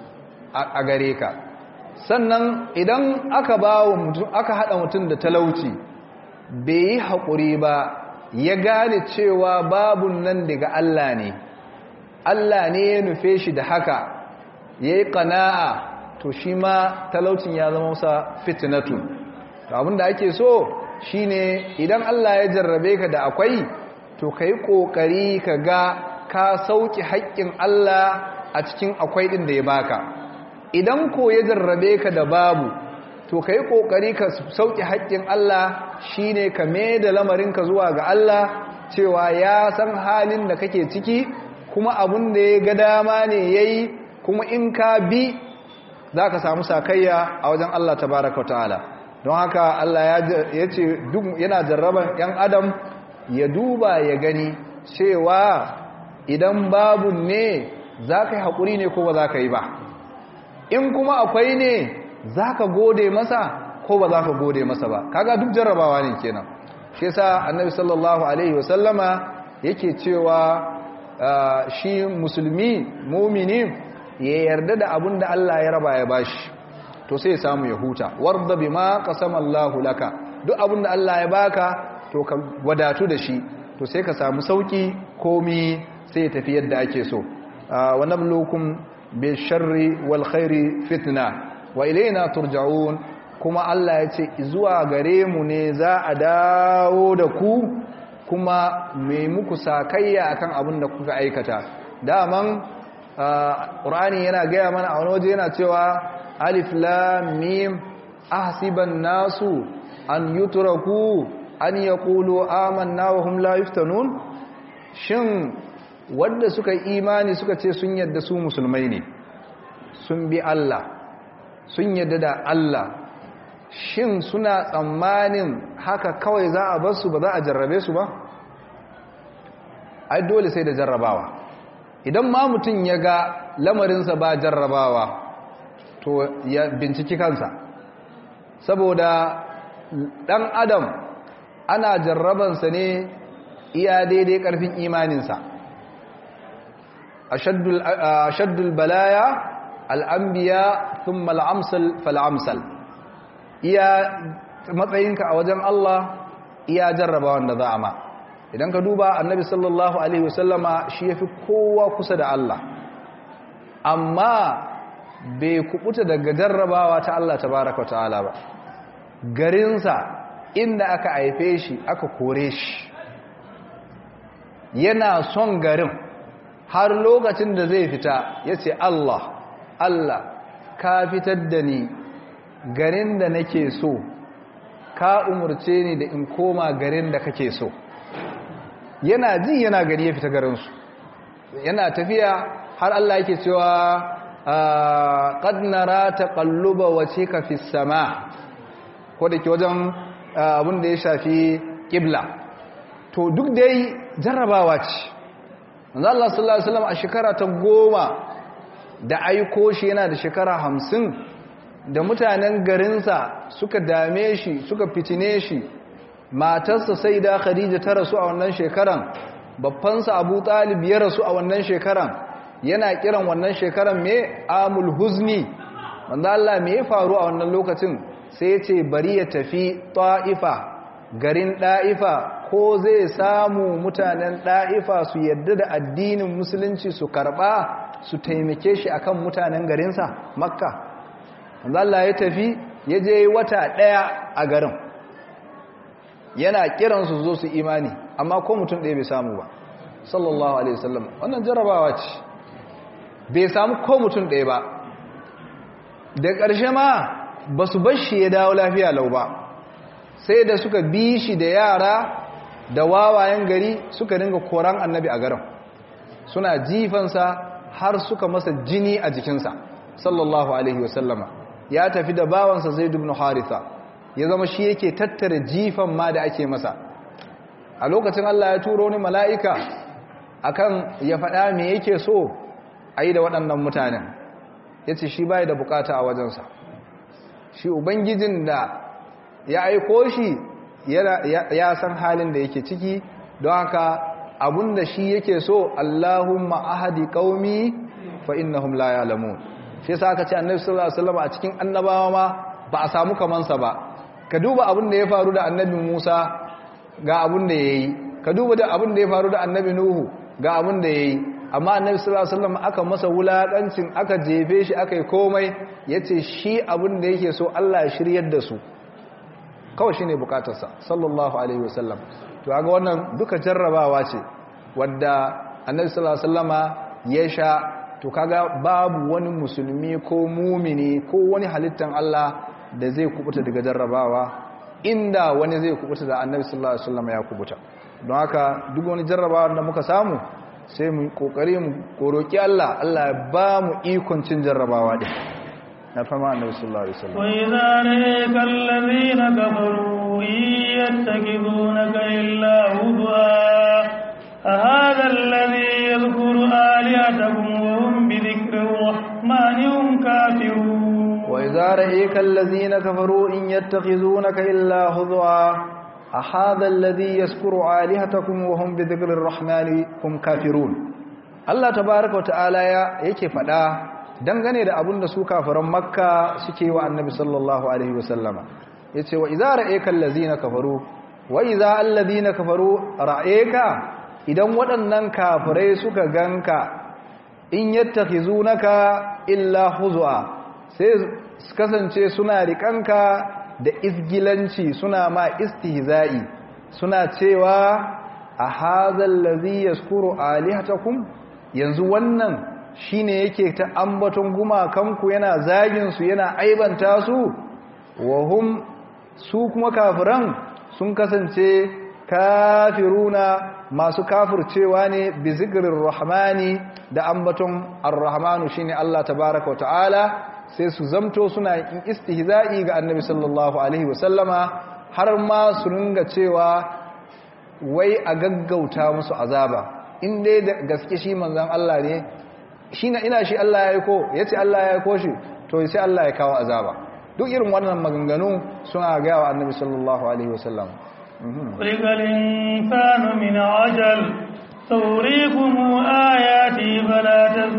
a gare ka sannan idan aka bawo mutum aka hada mutum da talauci bai yi haƙuri ba ya gane cewa babun nan daga Allah ne Allah ne ya nufe shi da haka ya yi ƙana'a to shi ma talaucin ya zama masa fitnatu abinda ake so shine idan Allah ya jarrabe ka da akwai to ka yi ƙoƙari ka ga ka sauƙi haƙƙin Allah a cikin akwai ɗin da ya baka idan ko ya jarrabe ka da babu to ka yi ƙoƙari ka sauƙi haƙƙin Allah shine ka mai da lamarinka zuwa ga Allah cewa ya san halin da kake ciki kuma abin da ya ga dama ne ya yi kuma in ka bi za ka samu sakayya a wajen Allah tabaraka wa ta'ala don haka Allah ya ce yana jarraban 'yan adam ya duba ya gani cewa idan babu ne za ka yi haƙuri ne ko ba za ka yi ba in kuma akwai ne za ka gode masa ko ba za ka gode masa ba kaga duk jarrabawa ne kenan shi yasa annabi sallallahu alaihi wasallama yake cewa shi musulmi mumini ya yarda da abin da Allah ya raba ya bashi to sai ya samu ya huta warda bima qasama Allahu laka duk abin da Allah ya baka to ka wadatu da shi to sai ka samu sauki komi sai ya tafi yadda ake so wa nabluukum bil sharri wal khairi fitna wa ilayna turja'un kuma Allah ya ce zuwa gare mu ne za a dawo da ku kuma mai muku sakayya akan abin da kuka aikata daman ƙur'ani yana gaya mana a wani waje yana cewa alif lam mim ahsiban nasu an yutraku an yaqulu amanna wa hum la yuftanun shin wanda suka yi imani suka ce sun yadda su musulmai ne sun bi Allah sun yadda da Allah shin suna tsammanin haka kawai za a bar su ba za a jarrabe su ba ai dole sai da jarrabawa idan ma mutum ya ga lamarinsa ba jarrabawa to ya binciki kansa saboda dan adam ana jarrabansa ne iya daidai karfin imaninsa ashaddul balaya al'ambiya thumma al'amsal fal'amsal iya matsayinka a wajen Allah iya jarrabawan da za a ma idan ka duba annabi sallallahu alaihi wasallama shi yafi kowa kusa da Allah amma bai kubuta daga jarrabawa ta Allah tabaraka ta'ala ba garinsa inda aka haife shi aka kore shi yana son garin har lokacin da zai fita ya ce Allah Allah ka fitar da ni garin da nake so ka umurce ni da in koma garin da kake so yana ji yana gari ya fita garinsu yana tafiya har Allah yake cewa qad nara taqalluba wajhika fis sama ko da ke wajen abin da ya shafi kibla to duk dai jarrabawa ce manzo Allah sallallahu alaihi wasallam a shekara ta goma da aiko shi yana da shekara hamsin da mutanen garinsa suka dame shi suka fitine shi matarsa sai da khadija ta rasu a wannan shekaran babbansa abu talib ya rasu a wannan shekaran yana kiran wannan shekaran me amul huzni wanda Allah me ya faru a wannan lokacin sai ya ce bari ya tafi ta'ifa garin ɗa'ifa ko zai samu mutanen ɗa'ifa su yadda da addinin musulunci su karɓa su taimake shi akan mutanen garinsa makka wanda Allah ya tafi ya je wata ɗaya a garin yana kiransu zo su imani amma ko mutum ɗaya bai samu ba sallallahu alaihi wasallam wannan jarabawa ce bai samu ko mutum ɗaya ba da ƙarshe ma ba su bar shi ya dawo lafiya lau ba sai da suka bi shi da yara da wawayen gari suka dinga koran annabi a garin suna jifansa har suka masa jini a jikinsa sallallahu alaihi wasallama ya tafi da bawansa zaid ibn haritha ya zama shi yake tattara jifan ma da ake masa a lokacin Allah ya turo ni mala'ika akan ya faɗa me yake so a yi da waɗannan mutanen ya ce shi bai da bukata a wajensa shi ubangijin da ya aiko shi ya san halin da yake ciki don haka abunda shi yake so Allahumma ahadi qaumi fa innahum la ya'lamun shi yasa aka ce annabi sallallahu alaihi wasallam a cikin annabawa ma ba a samu kamansa ba ka duba abin da ya faru da annabi Musa ga abin da yayi ka duba da abin da ya faru da annabi Nuhu ga abin da yayi amma annabi sallallahu alaihi wasallam aka masa wulakancin aka jefe shi aka yi komai yace shi abin da yake so Allah ya shiryar da su kawai shine bukatarsa sallallahu alaihi wasallam to kaga wannan duka jarrabawa ce wadda annabi sallallahu alaihi wasallama ya sha to kaga babu wani musulmi ko mumini ko wani halittan Allah da zai kubuta daga jarrabawa inda wani zai kubuta da annabi sallallahu alaihi wasallama ya kubuta don haka duk wani jarrabawa da muka samu sai mu kokari mu koroki Allah Allah ya ba mu ikon cin jarrabawa din na fama annabi sallallahu alaihi wasallam wa idza ra'aka alladhina kafaru yattakidunaka illa hudwa hadha alladhi yadhkuru alihatakum wa hum bi dhikri rahmani hum kafirun wa idza ra'aka alladhina kafaru in yattakhidunaka illa hudwa ahadha alladhi yaskuru alihatakum wa hum bi dhikri rahmani hum kafirun Allah tabaaraka wa ta'ala yake fada dangane da abin da su kafiran makka suke wa annabi sallallahu alaihi wasallama ya ce wa iza ra'eka allazina kafaru wa iza allazina kafaru ra'eka idan waɗannan kafirai suka ganka in yattakhizunaka illa huzwa sai su kasance suna rikanka da isgilanci suna ma istihza'i suna cewa a hadha allazi yaskuru alihatakum yanzu wannan shi ne yake ta ambaton gumakanku yana zaginsu yana aibanta su wahum su kuma kafiran sun kasance kafiruna masu kafircewa ne bi zikirin rahmani da ambaton ar-rahmanu shine Allah tabaraka wa ta'ala sai su zamto suna yin istihza'i ga annabi sallallahu alaihi wasallama har ma su ringa cewa wai a gaggauta musu azaba in dai da gaske shi manzon Allah ne shi na ina shi Allah ya aiko ya ce Allah ya aiko shi to sai Allah ya kawo azaba duk irin wannan maganganu suna gaya wa annabi sallallahu alaihi wasallam خلق الإنسان من عجل سأريكم آياتي فلا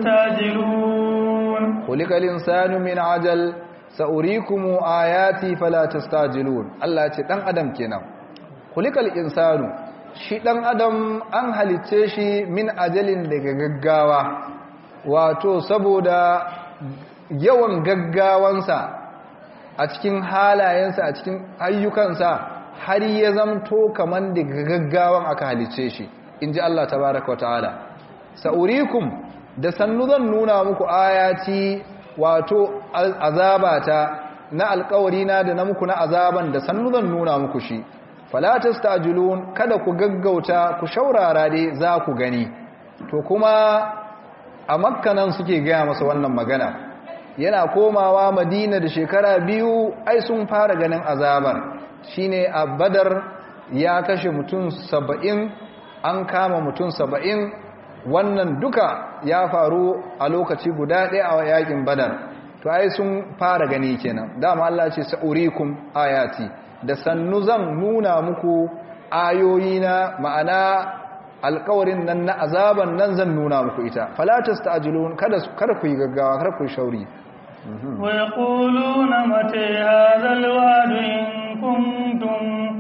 تستعجلون خلق الإنسان من عجل سأريكم آياتي فلا تستعجلون الله ce dan adam kenan kulikal insanu shi dan adam an halicce shi min ajalin daga gaggawa wato saboda yawan gaggawansa a cikin halayensa a cikin ayyukansa har ya zamto kaman daga gaggawan aka halicce shi inji Allah tabaraka wa ta'ala sa'urikum da sannu zan nuna muku ayati wato azabata na alkawari na da na muku na azaban da sannu zan nuna muku shi fala tastajilun kada ku gaggauta ku shaurara dai za ku gani to kuma a makkanan suke gaya masa wannan magana yana komawa madina da shekara biyu ai sun fara ganin azabar shine a badar ya kashe mutum saba'in an kama mutum saba'in wannan duka ya faru a lokaci guda ɗaya a yakin badar to ai sun fara gani kenan dama Allah ce sa'urikum ayati da sannu zan nuna muku ayoyina ma'ana alkawarin nan na azaban nan zan nuna muku ita falatas ta'jilun kada kada ku yi gaggawa kada ku yi shauri wa yaquluna mata hadha alwa'd in kuntum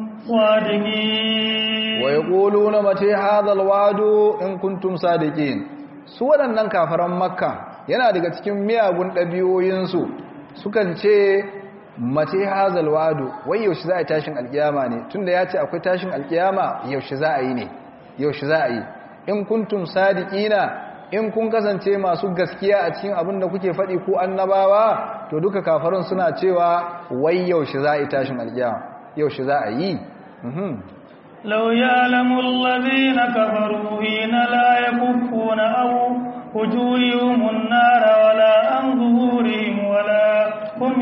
sadiqin wa yaquluna mata hadha alwa'd in kuntum sadiqin su waɗannan kafaran makka yana daga cikin miyagun ɗabi'oyinsu sukan ce mace hazal wadu wai yaushe za a yi tashin alkiyama ne tunda ya ce akwai tashin alkiyama yaushe za a yi ne yaushe za a yi in kuntum sadiqina in kun kasance masu gaskiya a cikin abin da kuke faɗi ko annabawa to duka kafarun suna cewa wai yaushe za a yi tashin alkiyama yaushe za a yi لو يعلم الذين كفروا حين لا يكفون أو وجوههم النار ولا عن ظهورهم ولا هم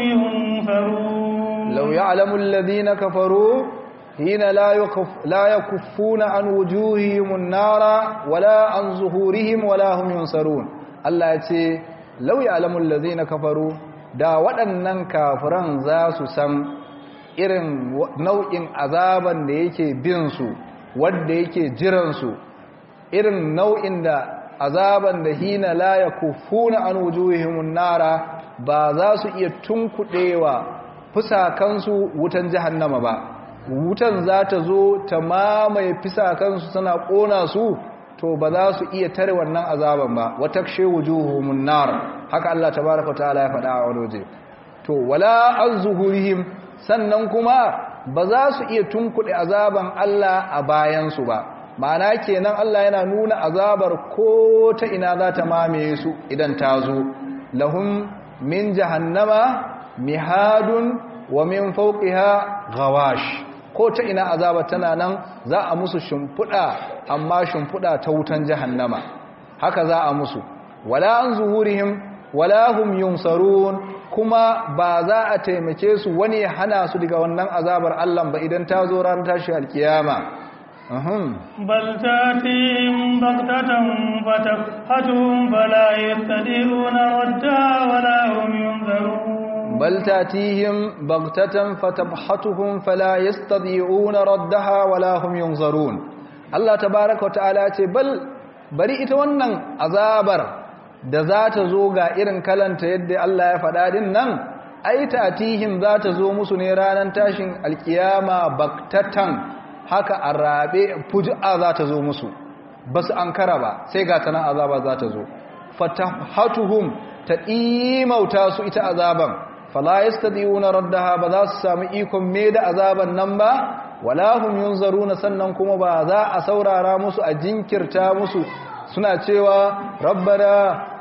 ينفرون لو يعلم الذين كفروا حين لا يكف لا يكفون عن وجوههم النار ولا عن ظهورهم ولا هم ينصرون الله yace law ya'lamu alladhina kafaru da waɗannan kafiran za su san irin nau'in azaban da yake bin su wanda yake jiran su irin nau'in da azaban da hina la yakufuna an wujuhimun nara ba za su iya tunkuɗewa fusakansu wutan jahannama ba wutan za ta zo ta mamaye fusakansu tana ƙona su to ba za su iya tare wannan azaban ba wata kshe wujuhumun nar haka Allah tabaraka ta'ala ya faɗa a wani waje to wala an zuhurihim sannan kuma ba za su iya tunkuɗe azaban Allah a bayansu ba ma'ana kenan Allah yana nuna azabar ko ta ina za ta mamaye su idan ta zo lahum min jahannama mihadun wa min fawqiha ghawash ko ta ina azabar tana nan za a musu shimfuda amma shimfuda ta wutan jahannama haka za a musu wala an zuhurihim wala hum yunsarun kuma ba za a taimake su wani ya hana su daga wannan azabar Allah ba idan ta zo ran tashi alkiyama بل تاتيهم بغتة فتبحتهم فلا يستطيعون ردها ولا هم ينذرون بل تاتيهم بغتة فتبحتهم فلا يستطيعون ردها ولا هم ينظرون الله تبارك وتعالى بل bari ita wannan azabar da za ta zo ga irin kalanta yadda Allah ya faɗa din nan ai tatihim za ta zo musu ne ranar tashin alkiyama baktatan haka a rabe fuji'a za ta zo musu ba su an kara ba sai ga tana azaba za ta zo fatahatuhum ta imauta su ita azaban fala yastadiuna raddaha ba za su samu ikon me da azaban nan ba wala hum yunzaruna sannan kuma ba za a saurara musu a jinkirta musu suna cewa rabbana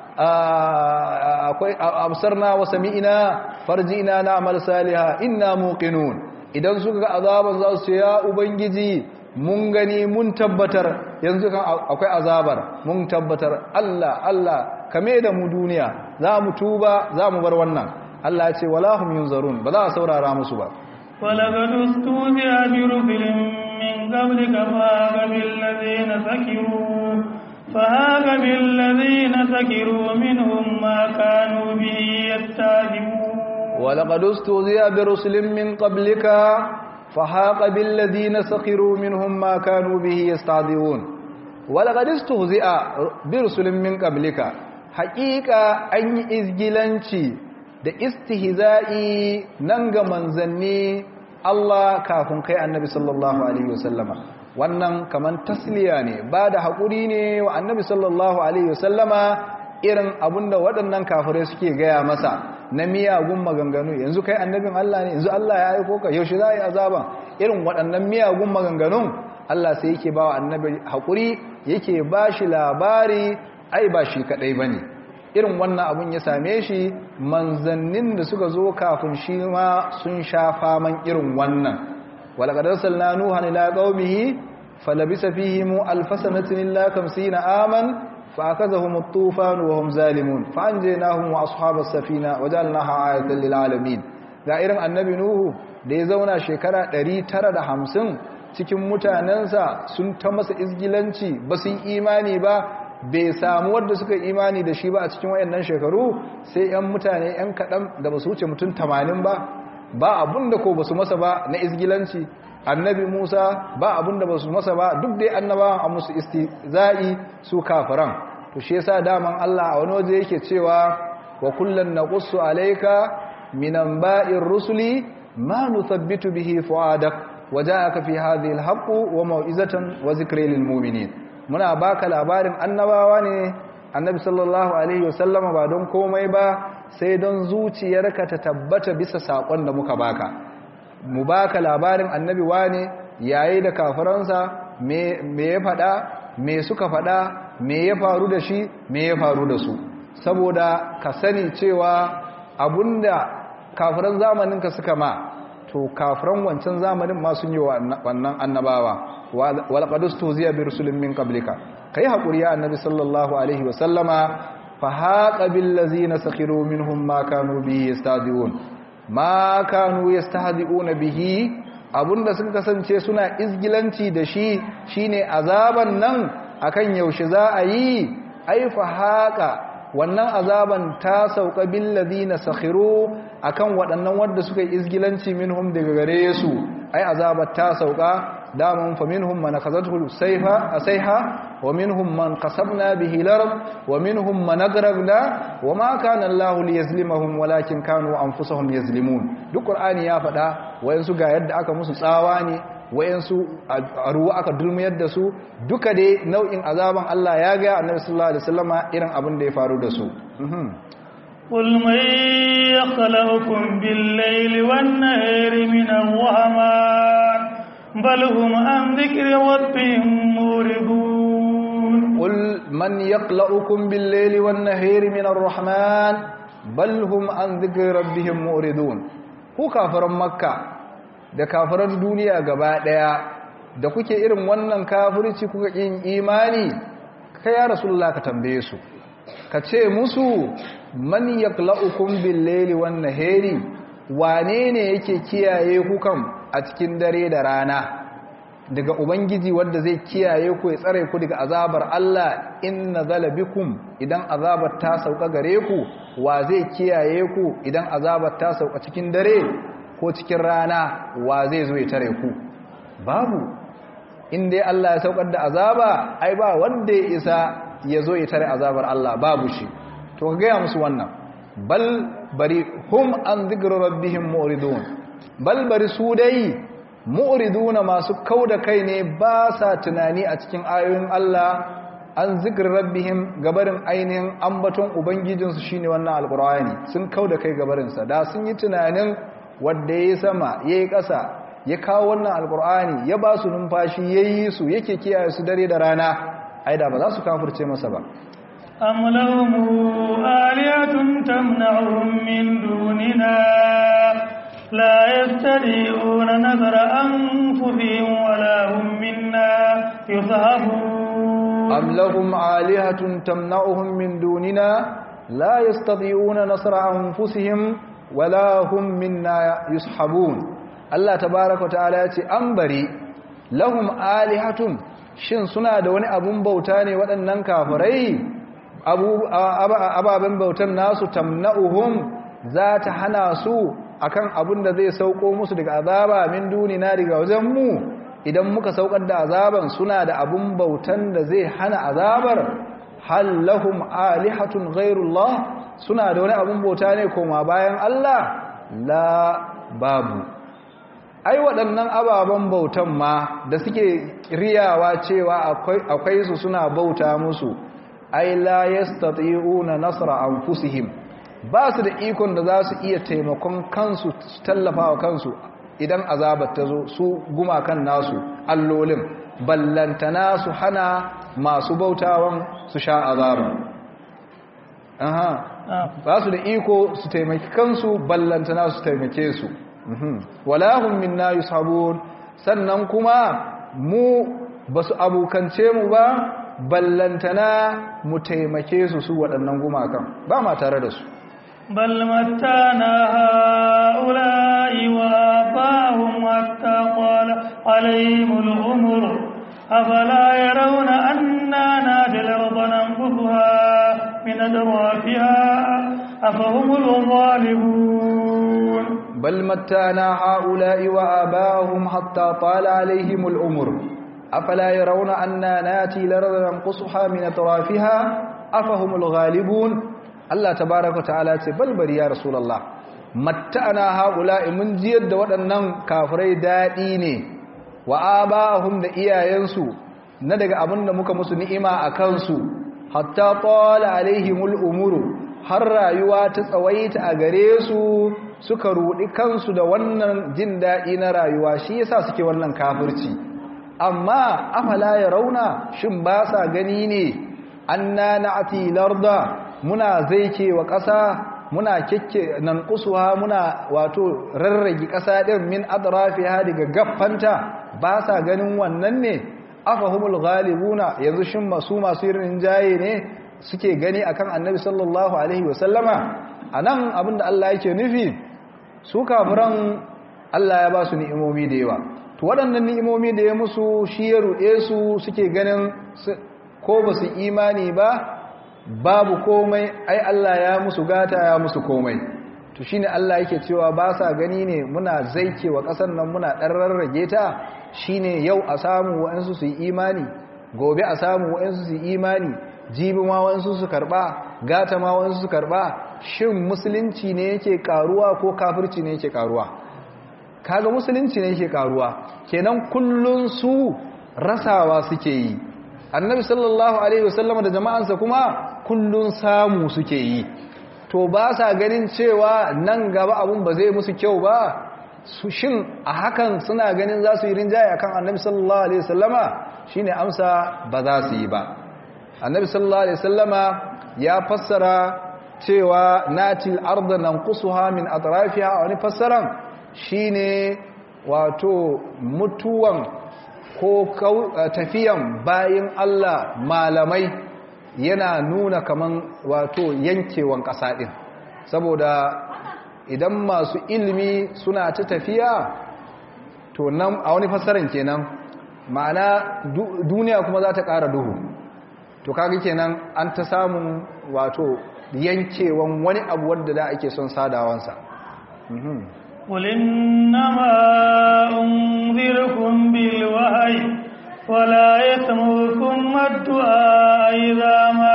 akwai absarna wa sami'na farji'na na'mal salihah inna muqinun idan suka ga azaban za su ce ya ubangiji mun gani mun tabbatar yanzu kan akwai azabar mun tabbatar Allah Allah kame da mu duniya za mu tuba za mu bar wannan Allah ya ce wala hum yunzarun ba za a saurara musu ba ولقد استهزئ برسل من قبلك فهاك بالذين سكروا فهاك بالذين سكروا منهم ما كانوا به يستهزئون ولقد استهزئ برسل من قبلك فحاق بالذين سخروا منهم ما كانوا به يستهزئون ولقد استهزئ برسل من قبلك حقيقة أن izgilanci da istihza'i nan ga manzanni Allah kafin kai annabi sallallahu alaihi wasallama wannan kaman tasliya ne ba da haƙuri ne wa annabi sallallahu alaihi wasallama irin abinda waɗannan kafirai suke gaya masa na miyagun maganganu yanzu kai annabin Allah ne yanzu Allah ya aiko ka yaushe za a yi azaban irin waɗannan miyagun maganganun Allah sai yake ba wa annabi haƙuri yake ba shi labari ai ba shi kaɗai ba ne irin wannan abun ya same shi manzannin da suka zo kafin shi ma sun sha faman irin wannan walaqad arsalna nuhan ila qaumihi falabisa fihim alfasanatin illa 50 aman فأخذهم الطوفان وهم ظالمون فأنجيناهم وأصحاب السفينة وجعلناها آية للعالمين ga irin annabi Nuhu da ya zauna shekara 950 cikin mutanensa sun ta masa izgilanci ba su imani ba bai samu wadda suka imani da shi ba a cikin wayannan shekaru sai 'yan mutane 'yan kaɗan da ba su wuce mutum 80 ba ba abun da ko ba su masa ba na izgilanci annabi Musa ba abun da ba su masa ba duk dai annabawan a musu istizai su kafiran to shi yasa daman Allah a wani waje yake cewa wa kullan naqussu alayka min anba'ir rusuli ma nuthabbitu bihi fuadak waja'aka fi hadhihi alhaq wa mau'izatan wa zikra lil mu'minin muna baka labarin annabawa ne annabi sallallahu alaihi wasallama ba don komai ba sai don zuciyarka ta tabbata bisa sakon da muka baka mu baka labarin annabi wane yayi da kafiransa me ya fada me suka fada me ya faru da shi me ya faru da su saboda ka sani cewa abunda kafiran zamanin ka suka ma to kafiran wancan zamanin ma sun yi wannan annabawa wal qadustu ziya bi rusulin min qablika kai hakuri ya annabi sallallahu alaihi wa sallama fa haqa bil ladzina sakhiru minhum ma kanu bihi yastadiun ma kanu yastahzi'una bihi abunda suka kasance suna izgilanci da shi shine azaban nan akan yaushe za a yi ai fa haqa wannan azaban ta sauka bil ladina sakhiru akan waɗannan wanda suka yi izgilanci minhum daga gare su ai azabat ta sauka daman fa minhum man akhadhathu sayfa asayha wa minhum man qasabna bihi al-ard wa minhum man agrabna wa ma kana Allah liyazlimahum walakin kanu anfusahum yazlimun duk qur'ani ya faɗa wayansu ga yadda aka musu tsawa ne wayansu a ruwa aka dulmiyar da su duka dai nau'in azaban Allah ya ga annabi sallallahu alaihi wasallama irin abin da ya faru da su قل من يخلقكم بالليل والنهار من الرحمن بل هم عن ذكر ربهم موردون قل من يقلؤكم بالليل والنهار من الرحمن بل هم عن ذكر ربهم موردون ku kafiran makka da kafiran duniya gaba daya da kuke irin wannan kafirci kuka yin imani kai ya rasulullah ka tambaye su ka ce musu man yaqla'ukum bil-layli wan-nahari wane ne yake kiyaye ku kam a cikin dare da rana daga ubangiji wanda zai kiyaye ku ya tsare ku daga azabar Allah in nazala bikum idan azabar ta sauka gare ku wa zai kiyaye ku idan azabar ta sauka cikin dare ko cikin rana wa zai zo ya tare ku babu in dai Allah ya saukar da azaba ai ba wanda ya isa ya zo ya tare azabar Allah babu shi to ka gaya musu wannan bal bari hum an zikra rabbihim mu'ridun bal bari su dai mu'riduna masu kauda kai ne ba sa tunani a cikin ayoyin Allah an zikr rabbihim gabarin ainihin ambaton ubangijinsu shine wannan alqur'ani sun kauda kai gabarin sa da sun yi tunanin wanda yayi sama yayi ƙasa ya kawo wannan alqur'ani ya ba su numfashi yayi su yake kiyaye su dare da rana aida ba za su kafirce masa ba أم لهم آلهة تمنعهم من دوننا لا يستطيعون نظر أنفسهم ولا هم منا يصحبون أم لهم آلهة تمنعهم من دوننا لا يستطيعون نصر أنفسهم ولا هم منا يصحبون الله تبارك وتعالى أنبري لهم آلهة shin suna da wani abun bauta ne waɗannan kafirai ababen bautan nasu tamna'uhum za ta hana su akan abun da zai sauko musu daga azaba min dunina daga wajen mu idan muka saukar da azaban suna da abun bautan da zai hana azabar hal lahum alihatun ghairullah suna da wani abun bauta ne koma bayan Allah la babu ai waɗannan ababen bautan ma da suke riyawa cewa akwai su suna bauta musu ai la yastati'una nasra anfusihim ba su da ikon da za su iya taimakon kansu su tallafa wa kansu idan azabar ta zo su gumakan nasu allolin ballantana su hana masu bautawan su sha azabar aha ba su da iko su taimaki kansu ballantana su taimake su walahum minna yushabun sannan kuma mu basu abukance mu ba ballantana mu taimake su su waɗannan gumakan ba ma tare da su bal mattana haula'i wa abahum hatta qala alaihimul umur afala yarawna anna nadil arda nanfuha min adrafiha afahumul ghalibun بل متانا هؤلاء وآباءهم حتى طال عليهم الأمر أفلا يرون أنا ناتي لرض ننقصها من أطرافها أفهم الغالبون الله تبارك وتعالى بل بل يا رسول الله متانا هؤلاء من جيد waɗannan kafirai daɗi ne wa aba'ahum da iyayensu na daga abin da muka musu ni'ima a kansu hatta tala alaihimul umuru har rayuwa ta tsawaita a gare su suka rudi kansu da wannan jin daɗi na rayuwa shi yasa suke wannan kafirci amma afala ya rauna shin ba sa gani ne anna na'ti larda muna zaike wa ƙasa muna kekke nan kusuha muna wato rarrage ƙasa din min adrafiha daga gaffanta ba sa ganin wannan ne afahumul ghalibuna yanzu shin masu masu irin jaye ne suke gani akan annabi sallallahu alaihi wasallama anan abinda Allah yake nufi su kafiran Allah ya ba su ni'imomi da yawa to waɗannan ni'imomi da ya musu shi ya ruɗe su suke ganin ko ba su imani ba babu komai ai Allah ya musu gata ya musu komai to shine Allah yake cewa ba sa gani ne muna zaike wa ƙasar nan muna ɗan rarrage ta shine yau a samu wa'ansu su yi imani gobe a samu wa'ansu su yi imani jibi ma wa'ansu su karɓa gata ma wa'ansu su karɓa shin musulunci ne yake karuwa ko kafirci ne yake karuwa kaga musulunci ne yake karuwa kenan kullun su rasawa suke yi annabi sallallahu alaihi wasallam da jama'ansa kuma kullun samu suke yi to ba sa ganin cewa nan gaba abun ba zai musu kyau ba su shin a hakan suna ganin za su yi rinjaye akan annabi sallallahu alaihi wasallama shine amsa ba za su yi ba annabi sallallahu alaihi wasallama ya fassara cewa natil arda nanqusuha min atrafiha wani fassaran shine wato mutuwan ko tafiyan bayin Allah malamai yana nuna kaman wato yankewan ƙasa din saboda idan masu ilimi suna ta tafiya to nan a wani fassaran kenan ma'ana duniya kuma za ta ƙara duhu to kaga kenan an ta samun wato yankewan wani abu wadda da ake son sadawansa قل إنما أنذركم بالوحي ولا يسمعكم الدعاء إذا ما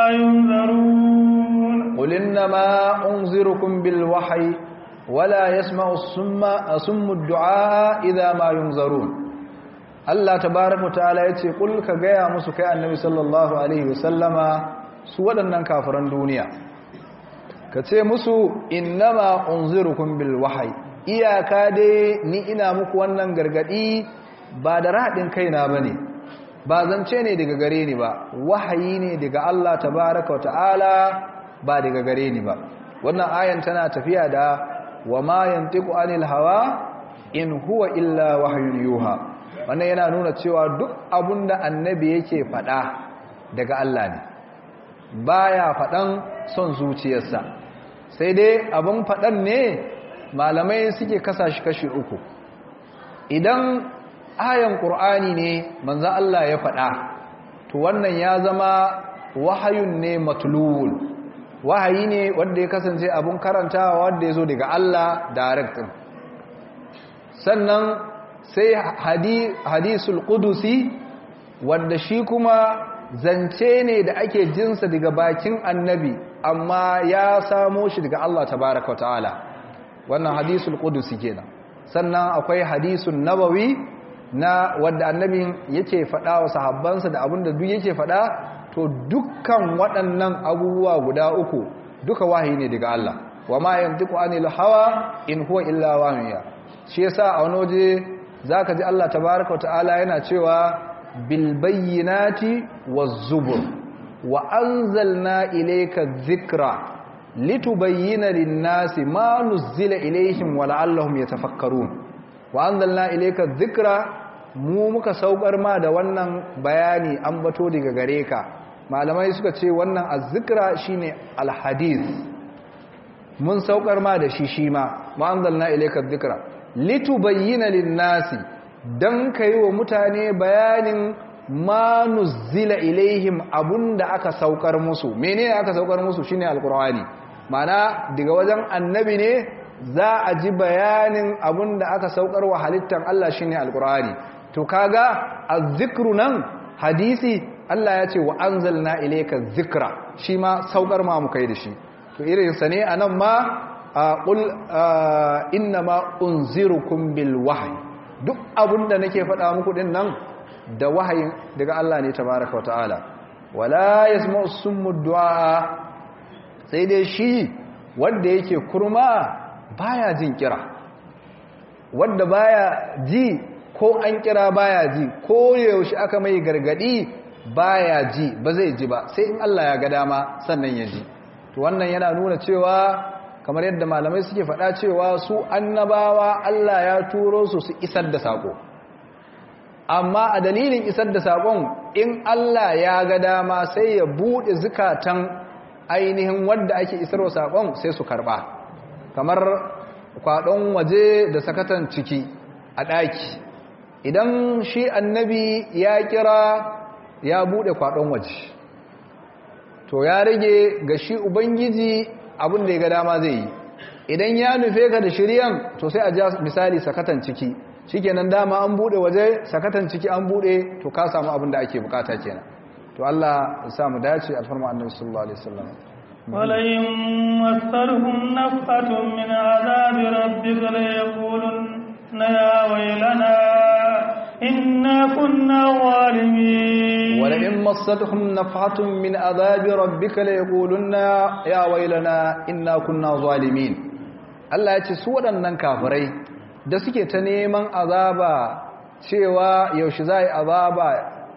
ينذرون قل إنما أنذركم بالوحي ولا يسمع السم أسم الدعاء إذا ما ينذرون Allah tabaraka wa ta'ala yace kul ka gaya musu kai annabi sallallahu alaihi wasallama su waɗannan kafiran duniya ka ce musu innama unzirukum bil wahyi iyaka dai ni ina muku wannan gargadi ba da radin kaina bane ba zance ne daga gare ni ba wahayi ne daga Allah tabaraka wa ta'ala ba daga gare ni ba wannan ayan tana tafiya da wa ma yantiqu anil hawa in huwa illa wahyun yuha wannan yana nuna cewa duk abun da annabi yake faɗa daga Allah ne baya faɗan son zuciyarsa sai dai abin faɗan ne malamai suke kasa shi kashi uku idan ayan ƙur'ani ne manzan Allah ya faɗa to wannan ya zama wahayun ne matulul wahayi ne wanda ya kasance abin karantawa wanda ya zo daga Allah direct sannan sai hadisul kudusi wanda shi kuma zance ne da ake jinsa daga bakin annabi amma ya samo shi daga Allah tabaraka wa ta'ala wannan hadisul kudusi kenan sannan akwai hadisun nabawi na wadda annabin yake faɗa wa sahabbansa da abinda duk yake faɗa to dukkan waɗannan abubuwa guda uku duka wahayi ne daga Allah wa ma yantiqu anil hawa in huwa illa wahyu shi yasa a wani waje zaka ji Allah tabaaraka wa ta'ala yana cewa bil bayyinati waz zubur wa anzalna ilayka dhikra litubayyana lin-nasi ma nuzila ilayhim wa la'allahum yatafakkarun wa anzalna ilayka dhikra mu muka saukar ma da wannan bayani an bato daga gare ka malamai suka ce wannan azzikra shine alhadith mun saukar ma da shi shi ma ma anzalna ilayka dhikra litubayyana lin-nasi dan kai wa mutane bayanin ma nuzila ilaihim abunda aka saukar musu menene aka saukar musu shine alqur'ani mana daga wajen annabi ne za a ji bayanin abunda aka saukar wa halittar Allah shine alqur'ani to kaga azzikru nan hadisi Allah ya ce wa anzalna ilayka dhikra shi ma saukar ma mu kai da shi to irin sa ne anan ma qul inna ma unzirukum bil wahyi duk abunda nake faɗa muku din nan da wahayin daga Allah ne tabaraka ta'ala wala yasma'u summu du'a sai dai shi wanda yake kurma baya jin kira wanda baya ji ko an kira baya ji ko yaushe aka mai gargadi baya ji ba zai ji ba sai in Allah ya ga dama sannan ya ji to wannan yana nuna cewa kamar yadda malamai suke faɗa cewa su annabawa Allah ya turo su su isar da sako amma a dalilin isar da sakon in Allah ya ga dama sai ya buɗe zukatan ainihin wanda ake isarwa sakon sai su karɓa kamar kwaɗon waje da sakatan ciki a ɗaki idan shi annabi ya kira ya buɗe kwaɗon waje to ya rage ga shi ubangiji abin da ya ga dama zai yi idan ya nufe ka da shiryan to sai a ja misali sakatan ciki shikenan dama an bude waje sakatan ciki an bude to ka samu abin da ake bukata kenan to Allah ya sa mu dace alfarma annabi sallallahu alaihi wasallam ولئن مسرهم نفحة من عذاب ربك ليقولن يا ويلنا إنا كنا ظالمين ولئن مستهم نفحة من عذاب ربك ليقولن يا ويلنا إنا كنا ظالمين Allah ya ce su waɗannan kafirai da suke ta neman azaba cewa yaushe za yi azaba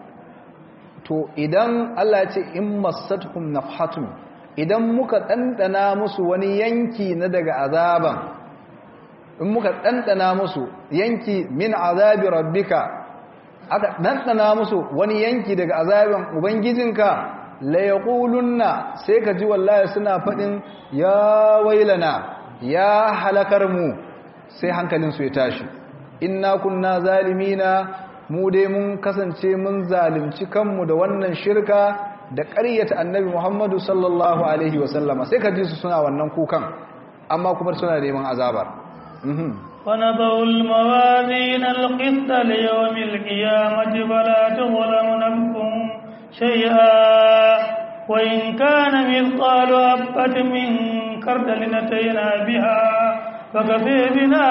to idan Allah ya ce in masatuhum nafhatun idan muka ɗanɗana musu wani yanki na daga azaban in muka ɗanɗana musu yanki min azabi rabbika aka ɗanɗana musu wani yanki daga azabin ubangijinka la yaqulunna sai ka ji wallahi suna faɗin ya wailana ya halakar mu sai hankalinsu ya tashi inna kunna zalimina mu dai mun kasance mun zalimci kanmu da wannan shirka da ƙaryata annabi Muhammadu sallallahu alaihi wasallama sai ka ji su suna wannan kukan amma kuma suna neman azabar ونضع الموازين القسط ليوم القيامة فلا تظلم نفس شيئا وإن كان مثقال حبة من خردل أتينا بها فكفي بنا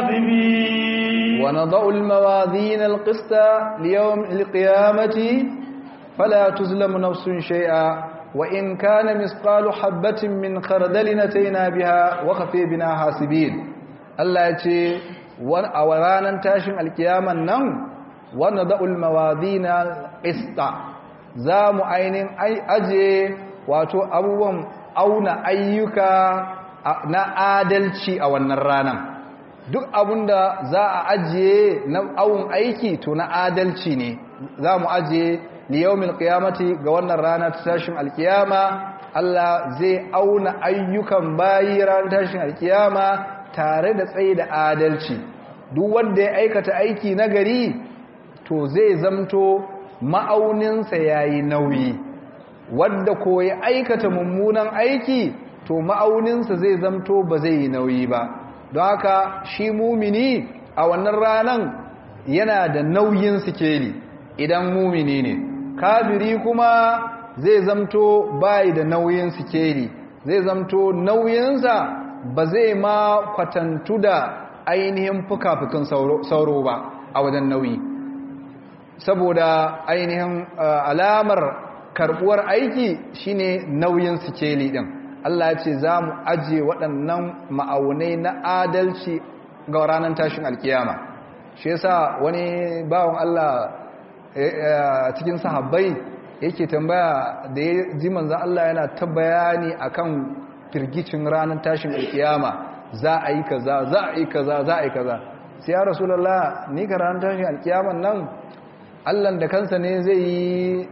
آثمين ونضع الموازين القسط ليوم القيامة فلا تظلم نفس شيئا وإن كان مثقال حبة من خردل أتينا بها وكفي بنا حاسبين الله يتي a ranar tashin alkiyaman nan wanda da'ul mawadina ista za mu ainihin aje wato abubuwan auna ayyuka na adalci a wannan ranar duk abinda za a ajiye na awun aiki to na adalci ne za mu ajiye liyaumin qiyamati ga wannan rana ta tashin alkiyama Allah zai auna ayyukan bayi ranar tashin alkiyama tare da tsaye da adalci duk wanda ya aikata aiki na gari to zai zamto ma'auninsa yayi nauyi wanda ko ya aikata mummunan aiki to ma'auninsa zai zamto ba zai yi nauyi ba don haka shi mumini a wannan ranan yana da nauyin sikeli idan mumini ne kafiri kuma zai zamto bai da nauyin sikeli zai zamto nauyinsa ba zai ma kwatantu da ainihin fuka-fukin sauro ba a wajen nauyi saboda ainihin alamar karbuwar aiki shine nauyin sikeli din Allah ya ce za mu ajiye waɗannan ma'aunai na adalci ga ranar tashin alkiyama shi yasa wani bawan Allah cikin sahabbai yake tambaya da ya ji manzan Allah yana ta bayani akan firgicin ranar tashin alkiyama za a yi kaza za a yi kaza za a yi kaza sai ya rasulullah ni ka ranar tashin alkiyaman nan Allah da kansa ne zai yi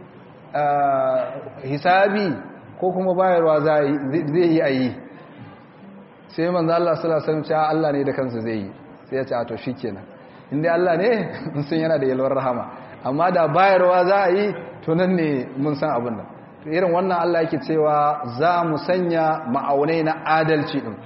hisabi ko kuma bayarwa zai yi a yi sai manzan Allah sallallahu alaihi wasallam Allah ne da kansa zai yi sai ya ce a to shikenan inda Allah ne sun yana da yalwar rahama amma da bayarwa za a yi to nan ne mun san abin nan to irin wannan Allah yake cewa za mu sanya ma'aunai na adalci din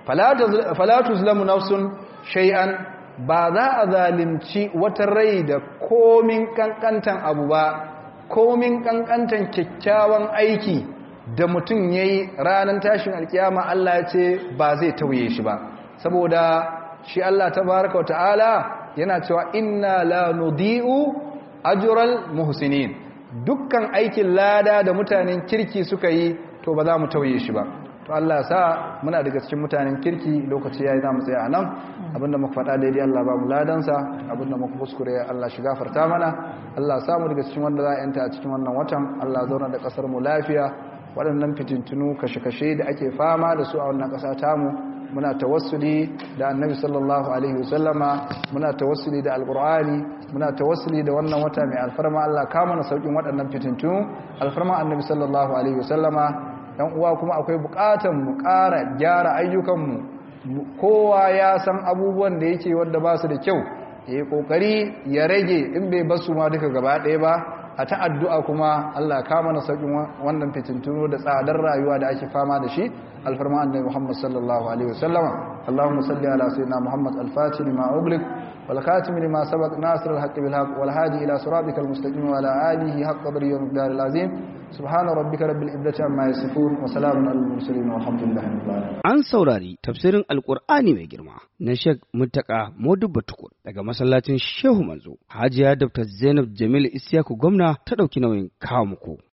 fala tuzlamu nafsun shay'an ba za a zalimci wata rai da komin kankantan abu ba komin kankantan kyakkyawan aiki da mutum yayi ranar tashin alkiyama Allah ya ce ba zai tauye shi ba saboda shi Allah tabaraka wa ta'ala yana cewa inna la nudi'u ajral muhsinin dukkan aikin lada da mutanen kirki suka yi to ba za mu tauye shi ba to Allah sa muna daga cikin mutanen kirki lokaci yayi za mu tsaya anan abinda muka faɗa daidai Allah ba mu ladansa abinda muka kuskure Allah shi gafarta mana Allah sa mu daga cikin wanda za a yanta a cikin wannan watan Allah zauna da kasar mu lafiya waɗannan fitintunu kashe-kashe da ake fama da su a wannan ƙasa tamu muna tawassuli da annabi sallallahu alaihi wasallama muna tawassuli da alqur'ani muna tawassuli da wannan wata mai alfarma Allah ka mana saukin waɗannan fitintu alfarma annabi sallallahu alaihi wasallama dan uwa kuma akwai buƙatar mu ƙara gyara ayyukan mu kowa ya san abubuwan da yake wanda ba su da kyau yayi kokari ya rage in bai basu ma duka gaba ɗaya ba a ta addu'a kuma Allah ka mana saukin wannan fitintunu da tsadar rayuwa da ake fama da shi alfarma annabi Muhammad sallallahu alaihi wasallama Allahumma salli ala sayyidina Muhammad al-Fatih lima ughliq wal khatim lima sabaq nasir al-haqq bil haqq wal hadi ila siratikal mustaqim wa ala alihi haqq qadri wa miqdar al-azim subhana rabbika rabbil izzati amma yasifun wa salamun alal mursalin walhamdulillahi rabbil alamin an saurari tafsirin alqur'ani mai girma na Sheikh Muttaka Modubba Tukur daga masallacin Shehu Manzo Hajiya Dr. Zainab Jamil Isyaku gwamna ta dauki nauyin kawo muku